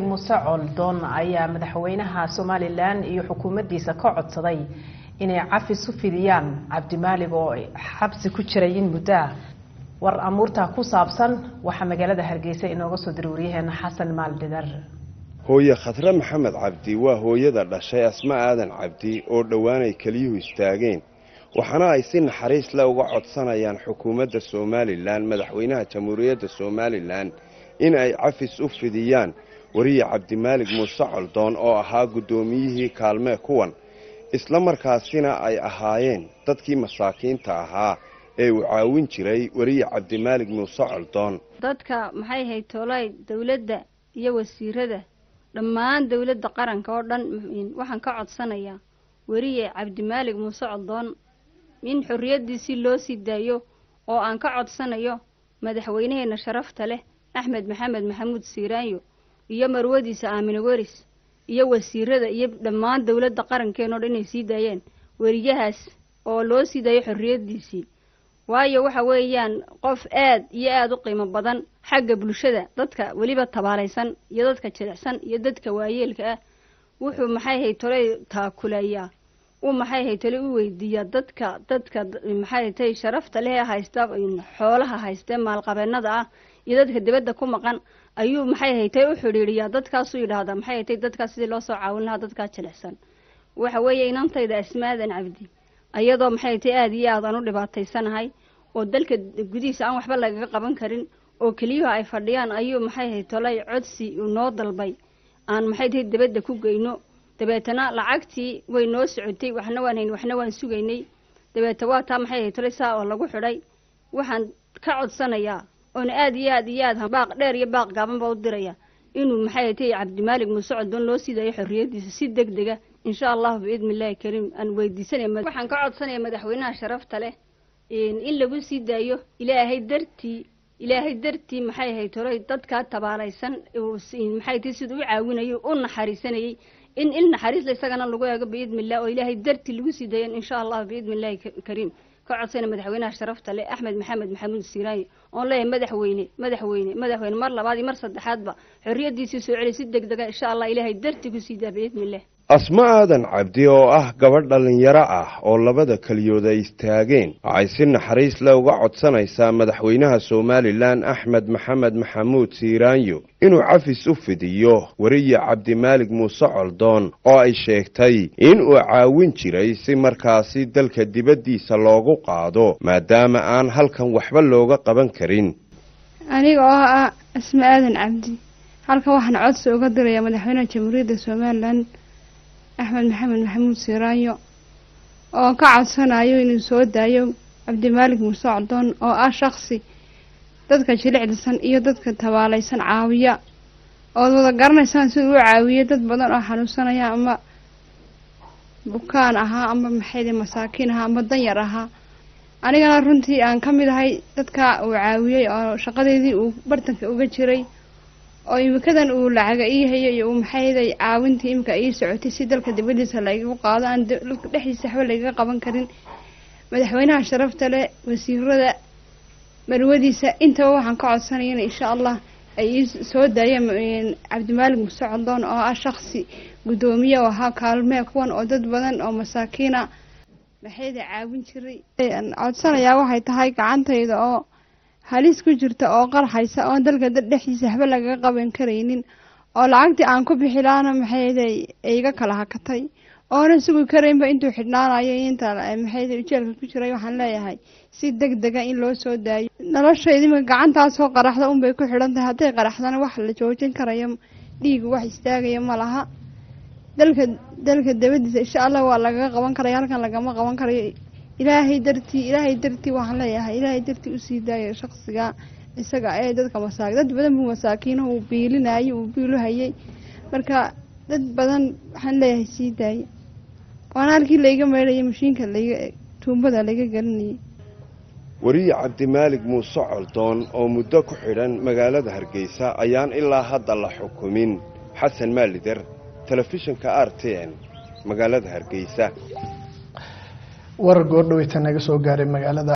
muuse coldoon ayaa madaxweynaha somalilan iyo xukuumaddiisa ka codsaday inay cafis u fidiyaan cabdimaalig oo xabsi ku jiray in muddo ah war amuurtaa ku saabsan waxaa magaalada hargeysa inooga soo diray waryaheena xasan maaldhidar hooye khadre maxamed cabdi waa hooyada dhashay asma aadan cabdi oo dhowaanay keliyuhu istaageen waxaana ay si naxariis le uga codsanayaan xukuumadda somalilan madaxweynaha jamhuuriyadda somalilan in ay cafis u fidiyaan wariye cabdimaalig muuse coldoon oo ahaa guddoomiyihii kaalmee kuwan isla markaasina ay ahaayeen dadkii masaakiinta ahaa ee uu caawin jiray weriye cabdimaalig muuse coldoon dadka maxay ahayd toolay dowladda iyo wasiirada dhammaan dowladda qaranka oo dhan waxaan ka codsanayaa weriye cabdimaalig muuse coldoon in xorriyaddiisii loo sii daayo oo aan ka codsanayo madaxweynaheena sharafta leh axmed maxamed maxamuud siiraanyo iyo marwadiisa aamine weris iyo wasiirada iyo dhammaan dowladda qarankeen o dhan inay sii daayeen weriyahaas oo loo sii daayo xorriyaddiisii waayo waxa weeyaan qof aad iyo aada u qiimo badan xagga bulshada dadka weliba tabaalaysan iyo dadka jilicsan iyo dadka waayeelka ah wuxuu maxay hay tolay taakulayaa u maxay hay tole u weydiiyaa dadka dadka maxay tay sharafta leh ee haysta xoolaha haystee maalqabeennada ah iyo dadka dibadda ku maqan ayuu maxay haytay u xidhiidhiyaa dadkaasuu yidhaahdaa maxay haytay dadkaas sidii loo soo caawin lahaa dadkaa jilicsan waxa weeye inantayda asmaadan cabdi ayadoo maxay haytay aada iyo aad aan u dhibaataysanahay oo dalka gudihiisa aan waxba lagaga qaban karin oo keliyuhu ay fadhiyaan ayuu maxay hay tolay codsi noo dalbay aan maxay tahay dibadda ku geyno dabeetana lacagtii way noo socotay waxna waan hayn waxna waan sugaynay dabeeta waa taa maxay hay tolay saa oo lagu xidhay waxaan ka codsanayaa oona aada iyo aad iyo aad baaq dheer iyo baaq gaaban baa u diraya inuu maxay haytay cabdimaalig muuse coldoon loo sii daayo xorriyaddiisa si deg dega insha allahu biidni illaahi kariim aan weydiisanaya waxaan ka codsanaya madaxweynaha sharafta leh in lagu sii daayo ilaahay dartii ilaahay dartii maxay ahayd tolay dadkaa tabaalaysan maxay tahay siduu u caawinayo u naxariisanayay in il naxariisla isagana lagu eego biidni illah oo ilaahay dartii lagu sii daayan insha allahu biidni illaahi kariim ka codsana madaxweynaha sharafta leh axmed maxamed maxamuud siiraaye oon leeyahay madaxweyne madaxweyne madaxweyne mar labaad iyo mar saddexaadba xorriyaddiisii soo celiy si deg dega insha allah ilaahay dartii ku sii daa biidni illah asma aadan cabdi oo ah gabadh dhallinyaro ah oo labada keliyood ay istaageen waxay si naxariis le uga codsanaysaa madaxweynaha somalilan axmed maxamed maxamuud siiraanyo inuu cafis u fidiyo weriye cabdimaalig muuse coldoon oo ay sheegtay in uu caawin jiray si markaasi dalka dibaddiisa loogu qaado maadaama aan halkan waxba looga qaban karin aniga oo ah asma aadan cabdi halkan waxaan codsi uga dirayaa madaxweynaha jamhuuriyadda somalilan axmed maxamed maxamuud siiraanyo oo ka codsanayo inuu soo daayo cabdimaalig muuse coldoon oo ah shaksi dadka jilicdisan iyo dadka tabaalaysan caawiya ood wada garanaysaan sida uu caawiye dad badan oo xanuunsanaya ama bukaan ahaa ama maxayde masaakiin ahaa ama danyar ahaa anigana runtii aan ka mid ahay dadka uu caawiyey oo shaqadeedii uu bartanka uga jiray oo imikadan uu lacaga ii hayo iyo uu maxayday caawintii imika ii socotay si dalka dibadiisa lagagu qaado aan dalka dhexdiisa waxba lagaga qaban karin madaxweynaha sharafta leh wasiirada marwadiisa intaba waxaan ka codsanaya in insha allah ay ii soo daayeen cabdimaalig muuse coldoon oo ah shaksi guddoomiye oo ahaa kaalmee kuwan oo dad badan oo masaakiina maxayda caawin jiray codsanayaa waxay tahay gacantayda oo halis ku jirta oo qarxaysa oon dalka dhexdiisa waxba lagaga qaban karaynin oo lacagtii aan ku bixi lahaana maxayday iga kala hakatay oonan sugi karaynba intuu xidhnaanayo inta maxayda ujeelka ku jiray waxaan leeyahay si deg dega in loo soo daayo noloshayda imika gacantaasoo qaraxda unbay ku xidhan tahay hadday qaraxdana wax la joojin karayo dhiigu wax istaagaya ma laha dalka dalka dabadiisa insha allah waa lagaga qaban karaya halkan lagama qaban karayo ilaahay dartii ilaahay dartii waxaan leeyahay ilaahay dartii usii daaya shaksiga isaga ee dadka masaaki dad badan buu masaakiinaha uu biilinayay uu biilu hayay marka dad badan waxaan leeyahay sii daaya waana halkii layga meydhaya mashiinka layga tuumbada layga gelinayay weriye cabdimaalig muuse coldoon oo muddo ku xidhan magaalada hargeysa ayaan ilaa hadda la xukumin xasan maalider telefishinka r t n magaalada hargeysa warar goordhaweyta naga soo gaaray magaalada